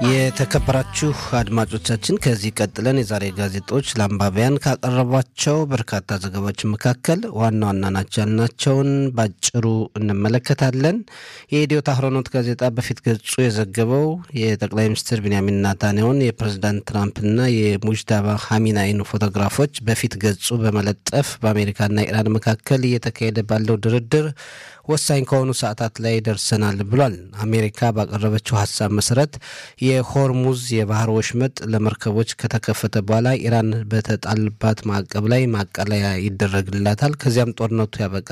የተከበራችሁ አድማጮቻችን ከዚህ ቀጥለን የዛሬ ጋዜጦች ለአንባቢያን ካቀረቧቸው በርካታ ዘገባዎች መካከል ዋና ዋና ናቸው ያልናቸውን ባጭሩ እንመለከታለን። የኢትዮ ታህሮኖት ጋዜጣ በፊት ገጹ የዘገበው የጠቅላይ ሚኒስትር ቢንያሚን ናታንያሁን የፕሬዚዳንት ትራምፕና የሙጅዳባ ሀሚናይን ፎቶግራፎች በፊት ገጹ በመለጠፍ በአሜሪካና ኢራን መካከል እየተካሄደ ባለው ድርድር ወሳኝ ከሆኑ ሰዓታት ላይ ደርሰናል ብሏል። አሜሪካ ባቀረበችው ሀሳብ መሰረት የሆርሙዝ የባህር ወሽመጥ ለመርከቦች ከተከፈተ በኋላ ኢራን በተጣልባት ማዕቀብ ላይ ማቃለያ ይደረግላታል። ከዚያም ጦርነቱ ያበቃል